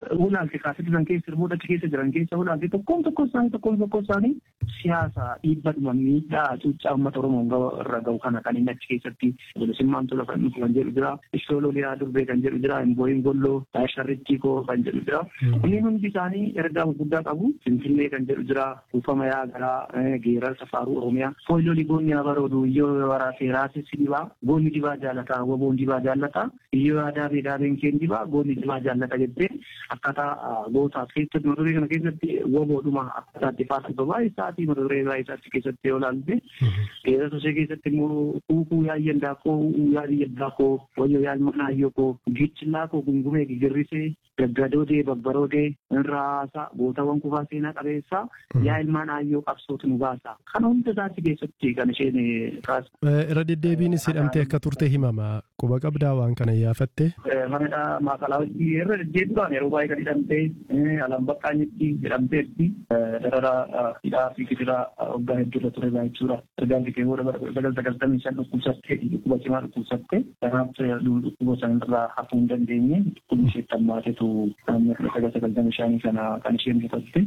ulaalte kaasatti san keessa hirmoota keessa jiran keessa ulaalte tokkoon tokko isaanii tokkoon tokko isaanii siyaasa dhiibbadhuma miidhaa cuuccaa uummata Oromoo irra gahu kana kan inni achi keessatti bilisummaan tola kan dhufu kan jedhu jira. Ishooloo liyaa durbee kan jedhu jira. Imbooyin golloo sharrittii koo kan jedhu jira. Kunniin hundi isaanii ergaa guddaa qabu. Finfinnee kan jedhu jira. Kuufama yaa garaa geerarsa faaruu Oromiyaa. Fooyyolii goonni abaroodu iyyoo waraasee raasessi dibaa. Goonni dibaa jaalataa. Woboon dibaa jaalataa. Iyyoo aadaa fi daabeen keen dibaa. Goonni dibaa jaallata jettee akkaataa gootaaf keessatti mata duree kana keessatti woboodhuma akkaataa itti faasifama baay'isaati mata duree baay'isaatti keessatti yoo ilaalte. Geerarsa ishee keessatti immoo kuukuu yaayyan daakoo yaadiyyan daakoo wayyoo yaalma naayyoo koo gichillaa koo gungumee gigirrisee gaggadoodee babbaroodee irraasaa gootawwan kufaa seenaa qabeessaa yaa ilmaan aayyoo qabsootu nu baasa. Kana hunda isaatti keessatti kan isheen kaasa. Irra deddeebiinis hidhamtee akka turte himama. Quba qabdaa waan kana yaafatte. Manadha maakalaa hojii irra deddeebiidhaan yeroo baay'ee kan hidhamtee alaan baqqaanitti hidhamteetti darara hidhaa fi gidiraa waggaa hedduurra ture jechuudha. Ergaan kee booda sagal sagaltamii shan dhukkubsattee dhukkuba cimaa dhukkubsattee kanaaf dhukkuba sanarraa hafuu hin dandeenye dhukkubni ishee tammaatetu naannoo sagal sagaltamii shanii kana kan isheen mutatte.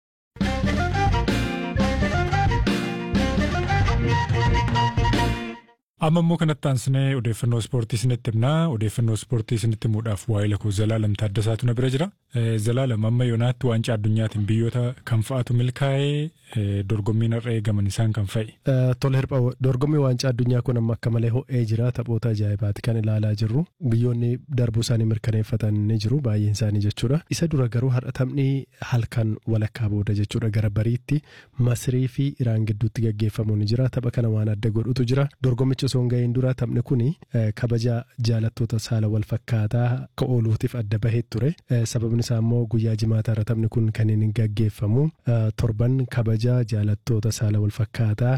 Amma immoo kanatti aansinee odeeffannoo ispoortii isinitti himnaa. Odeeffannoo ispoortii isinitti himuudhaaf waa'ee lakoo Zalaalam Taaddasaatu na bira jira. Zalaalam amma yoonaatti waancaa addunyaatiin biyyoota kam fa'aatu milkaa'ee dorgommiin har'a eegaman isaan kan fa'i. Tole hirpha dorgommii waancaa addunyaa kun amma akka malee ho'ee jira taphoota ajaa'ibaati kan ilaalaa jirru. Biyyoonni darbuu isaanii mirkaneeffatan ni jiru baay'een isaanii jechuudha. Isa dura garuu har'a taphni halkan walakkaa booda jechuudha gara bariitti Masirii fi Iraan gidduutti gaggeeffamu ni jira. Tapha kana waan adda godhutu jira. Dorgommichi osoo hin ga'iin dura taphni kuni kabaja jaalattoota saala wal fakkaataa akka ooluutiif adda bahee ture. Sababni isaa immoo guyyaa jimaataarra taphni kun kan inni gaggeeffamu torban kabaja jaalattoota saala wal fakkaataa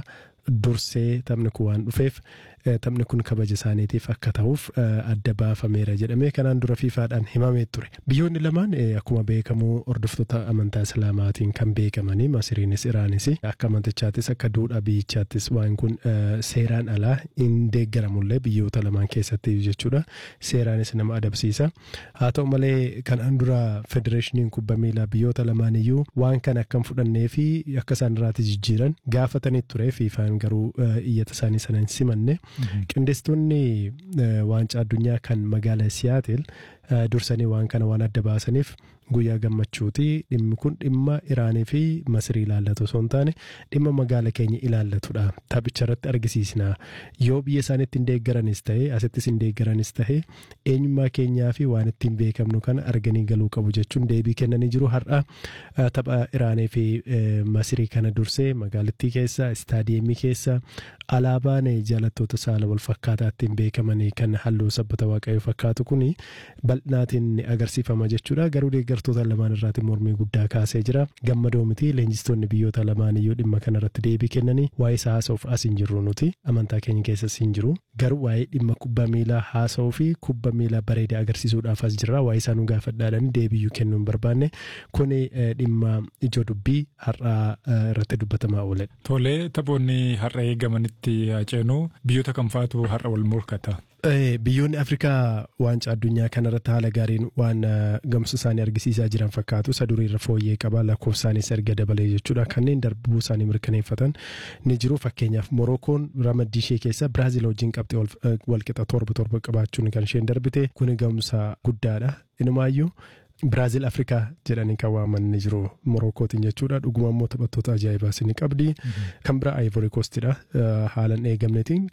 dursee taphni kun waan dhufeef taphni kun kabaja isaaniitiif akka ta'uuf adda baafameera jedhamee kanaan dura fiifaadhaan himamee ture. Biyyoonni lamaan akkuma beekamu hordoftoota amantaa islaamaatiin kan beekamanii Masiriinis Iraanis akka amantichaattis akka duudhaa biyyichaattis waan kun seeraan alaa hin deeggaramullee biyyoota lamaan keessatti jechuudha. Seeraanis nama adabsiisa. Haa ta'u malee kanaan dura federeeshiniin kubbaa miilaa biyyoota lamaan iyyuu waan kana akka hin fudhannee fi akka isaan irraati jijjiiran gaafatanii ture fiifaan garuu iyyata isaanii sana hin simanne. Qindeessitoonni waancaa addunyaa kan magaalaa Siyaatel dursanii waan kana waan adda baasaniif guyyaa gammachuuti dhimmi kun dhimma Iraanii fi Masirii ilaallatu osoo hin taane dhimma magaala keenya ilaallatudha. Taphicha irratti argisiisna. Yoo biyya isaaniitti hin deeggaranis ta'e asittis hin deeggaranis ta'e eenyummaa keenyaa fi waan ittiin beekamnu kana arganii galuu qabu jechuun deebii kennanii jiru. Har'a tapha Iraanii fi Masirii kana dursee magaalattii keessa istaadiyeemii keessa alaabaan jaalattoota saala wal fakkaataa ittiin beekamanii kan halluu sabbata waaqayyoo fakkaatu kuni bal'inaatiin agarsiifama jechuudha. Garuu deeggartoota lamaan irraatiin mormii guddaa kaasee jira. Gammadoo miti leenjistoonni biyyoota lamaan iyyuu dhimma kanarratti deebii kennanii waa'ee isaa haasa'uuf as hin jirru nuti amantaa keenya keessas hin jiru. Garuu waa'ee dhimma kubbaa miilaa haasa'uu fi kubbaa miilaa bareedaa agarsiisuudhaaf as jirra. Waa'ee isaa nu gaafadhaadhaan deebiyyuu kennuu hin barbaanne. Kuni dhimma ijoo dubbii har'aa irratti dubbatamaa oole. Tolee taphoonni har'a eegamanitti haaceenuu biyyoota kam fa'aatu har'a wal morkata? Biyyoonni Afrikaa waancaa addunyaa kanarratti haala gaariin waan gamsu isaanii argisiisaa jiran fakkaatu. Isa durii irra fooyyee qaba lakkoofsaanis erga dabalee jechuudha. Kanneen darbuu isaanii mirkaneeffatan ni jiru. Fakkeenyaaf Morookoon ramaddii ishee keessa Biraazil wajjin qabxee walqixa torba torba qabaachuun kan isheen darbite. Kuni gamsa guddaadha. Inumaayyuu Biraazil Afrikaa jedhanii kan waaman ni jiru Morokootiin jechuudha. Dhuguma immoo taphattoota ajaa'ibaas ni qabdi. Kan biraa Ivory Coastidha. Haalan eegamnetiin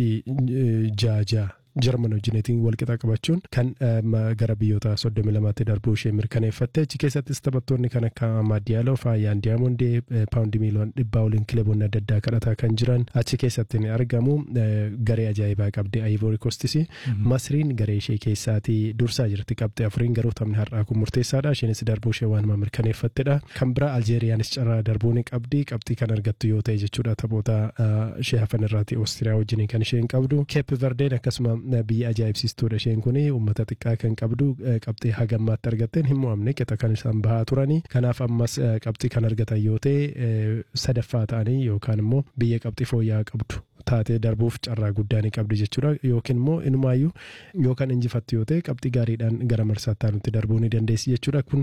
qabxii jaajaa. Jarman wajjineetiin walqixa qabachuun kan gara biyyoota soddomi lamaatti darbuu ishee mirkaneeffatte achi keessattis taphattoonni kan akka Maadiyaaloo Faayyaan Diyaamondee Paawundi miiliyoona dhibbaa waliin kilaboonni adda addaa kadhataa kan jiran achi keessatti ni argamu garee ajaa'ibaa qabdi Ivory Coastis Masriin garee ishee keessaatii dursaa jirti qabdi afuriin garuu taphni har'aa kun murteessaadha isheenis darbuu ishee waanuma mirkaneeffattedha kan biraa Aljeeriyaanis carraa darbuu ni qabdi qabxii kan argattu yoo ta'e jechuudha taphoota ishee hafan irraati Oostiriyaa wajjin kan isheen qabdu Keep Verdeen akkasuma biyya ajaa'ibsiistuudha isheen kun uummata xiqqaa kan qabdu qabxii hagammaatti argatteen hin mo'amne qixa kan isaan bahaa turanii kanaaf ammas qabxii kan argatan yoo ta'e sadaffaa ta'anii yookaan immoo biyya qabxii fooyya'aa qabdu taatee darbuuf carraa guddaa ni qabdi jechuudha yookiin immoo inumaayyuu yookaan injifattu yoo ta'e qabxii gaariidhaan gara marsaatti nutti darbuu ni dandeessi jechuudha kun